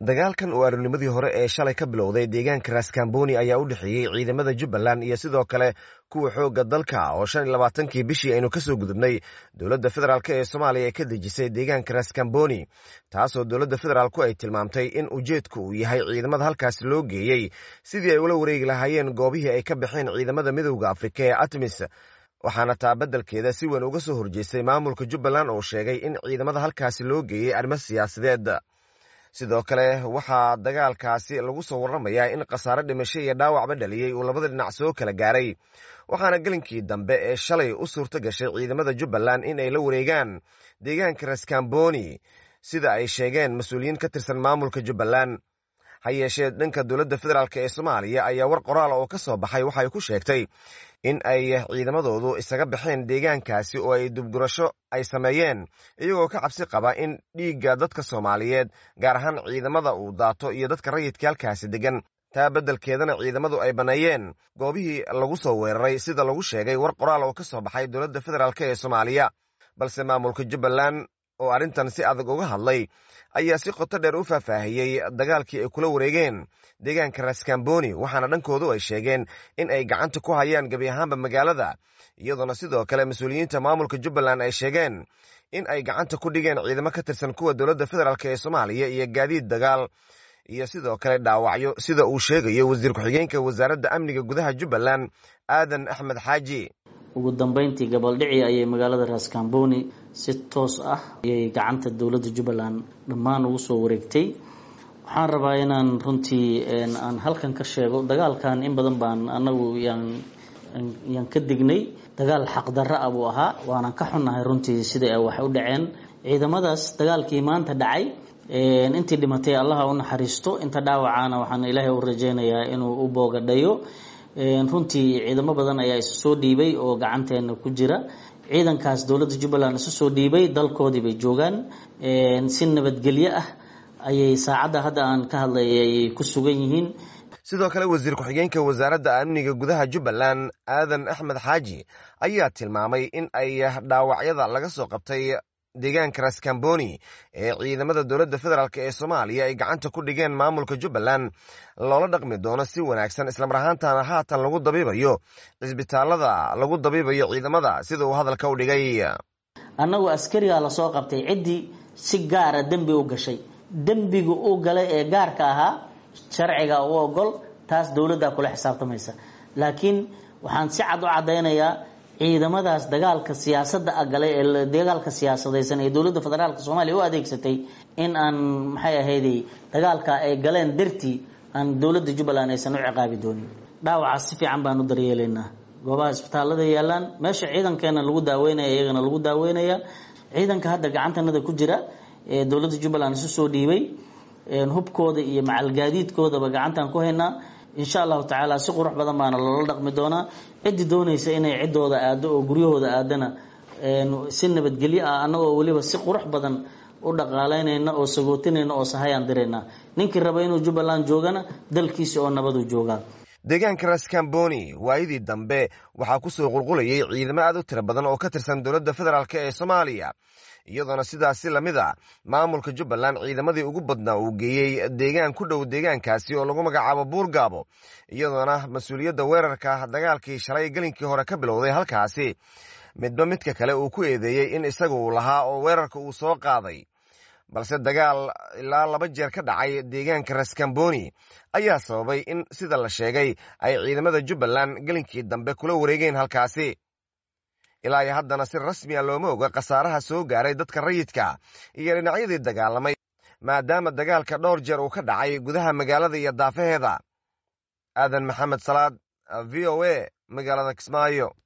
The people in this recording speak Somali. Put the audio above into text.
dagaalkan oo arurnimadii hore ee shalay ka bilowday deegaanka raskamboni ayaa u dhexeeyey ciidamada jubbaland iyo sidoo kale kuwa xoogga dalka oo shan iyo labaatankii bishii aynu ka soo gudubnay dowladda federaalk ee soomaaliya ay ka dejisay deegaanka raskamboni taasoo dowladda federaalku ay tilmaamtay in ujeedku uu yahay ciidamada halkaasi loo geeyey sidii ay ula wareegi lahaayeen goobihii ay ka baxeen ciidamada midowda afrika ee atmis waxaana taa beddelkeeda si weyn uga soo horjeestay maamulka jubbaland oo sheegay in ciidamada halkaasi loo geeyey arrimo siyaasadeed sidoo kale waxaa dagaalkaasi lagu soo warramayaa in khasaare dhimasho iyo dhaawacba dhaliyey uu labada dhinac soo kala gaaray waxaana gelinkii dambe ee shalay u suurto gashay ciidamada jubbaland in ay la wareegaan deegaanka raskamboni sida ay sheegeen mas-uuliyiin ka tirsan maamulka jubbaland ha yeeshee dhanka dowladda federaalk ee soomaaliya ayaa war qoraala oo ka soo baxay waxay ku sheegtay in ay ciidamadoodu isaga baxeen deegaankaasi oo ay dubgurasho ay sameeyeen iyagoo ka cabsi qaba in dhiigga dadka soomaaliyeed gaar ahaan ciidamada uu daato iyo dadka rayidka halkaasi deggan taa beddelkeedana ciidamadu ay banneeyeen goobihii lagu soo weeraray sida lagu sheegay war qoraal oo ka soo baxay dowladda federaalk ee soomaaliya balse maamulka jubbaland oo arrintan si adag uga hadlay ayaa si qoto dheer u faahfaahiyey dagaalkii ay kula wareegeen deegaanka raskamboni waxaana dhankoodu ay sheegeen in ay gacanta ku hayaan gebi ahaanba magaalada iyadoona sidoo kale mas-uuliyiinta maamulka jubbaland ay sheegeen in ay gacanta ku dhigeen ciidamo ka tirsan kuwa dowladda federaalk ee soomaaliya iyo gaadiid dagaal iyo sidoo kale dhaawacyo sida uu sheegayo wasiir ku-xigeenka wasaaradda amniga gudaha jubbaland aadan axmed xaaji ugu dambeyntii gabaldhici ayay magaalada raskamboni si toos ah ayay gacanta dowladda jubbaland dhammaan ugu soo wareegtay waxaan rabaa inaan runtii aan halkan ka sheego dagaalkan in badan baan anagu yaan ka dignay dagaal xaqdarra ah buu ahaa waanan ka xunnahay runtii sida ay wax u dhaceen ciidamadaas dagaalkii maanta dhacay intii dhimatay allaha u naxariisto inta dhaawacaana waxaan ilaahay u rajeynayaa inuu u boogadhayo runtii ciidamo badan ayaa isu soo dhiibay oo gacanteena ku jira ciidankaas dowladda jubbaland isu soo dhiibay dalkoodii bay joogaan si nabadgelyo ah ayay saacadda hadda aan ka hadlayay ayay ku sugan yihiin sidoo kale wasiir ku-xigeenka wasaaradda amniga gudaha jubbaland aadan axmed xaaji ayaa tilmaamay in ay dhaawacyada laga soo qabtay deegaanka raskamboni ee ciidamada dowladda federaalk ee soomaaliya ay gacanta ku dhigeen maamulka jubbaland loola dhaqmi doono si wanaagsan islamar ahaantana haatan lagu dabiibayo cisbitaalada lagu dabiibayo ciidamada sida uu hadalka u dhigay annagu askarigaa lasoo qabtay ciddii si gaara dembi u gashay dembiga u galay ee gaarka ahaa sharciga u ogol taas dowladdaa kula xisaabtamaysa laakiin waxaan si cad u caddaynayaa ciidamadaas dagaalka siyaasadda galay ee dagaalka siyaasadaysan ee dowladda federaalk soomaaliya u adeegsatay in aan maxay ahayday dagaalka ay galeen dartii aan dowladda jubbaland aysan u ciqaabi doonin dhaawacaas si fiican baan u daryeelaynaa goobaha isbitaalada yaalaan meesha ciidankeena lagu daaweynaya iyagana lagu daaweynaya ciidanka hadda gacantanada ku jira ee dowladda jubbaland isu soo dhiibay hubkooda iyo macalgaadiidkoodaba gacantaan ku haynaa insha allahu tacaala si qurux badan baana loola dhaqmi doonaa ciddii doonaysa inay ciddooda aado oo guryahooda aadana si nabadgelyo ah annagoo weliba si qurux badan u dhaqaalaynayna oo sagootinayna oo sahayaan dirayna ninkii raba inuu jubbaland joogana dalkiisa oo nabaduu joogaa deegaanka raskamboni waayadii dambe waxaa ku soo qulqulayay ciidamo aad u tiro badan oo ka tirsan dowladda federaalk ee soomaaliya iyadoona sidaasi lamid a maamulka jubbaland ciidamadii ugu badnaa uu geeyey deegaan ku dhow deegaankaasi oo lagu magacaabo buurgaabo iyadoona mas-uuliyadda weerarka dagaalkii shalay gelinkii hore ka bilowday halkaasi midba midka kale uu ku eedeeyey in isaga uu lahaa oo weerarka uu soo qaaday balse dagaal ilaa laba jeer ka dhacay deegaanka raskamboni ayaa sababay in sida la sheegay ay ciidamada jubbaland gelinkii dambe kula wareegeen halkaasi ilaa iyo haddana si rasmi a looma oga khasaaraha soo gaaray dadka rayidka iyo dhinacyadii dagaalamay maadaama dagaalka dhowr jeer uu ka dhacay gudaha magaalada iyo daafaheeda aadan maxamed salaad v o a magaalada kismaayo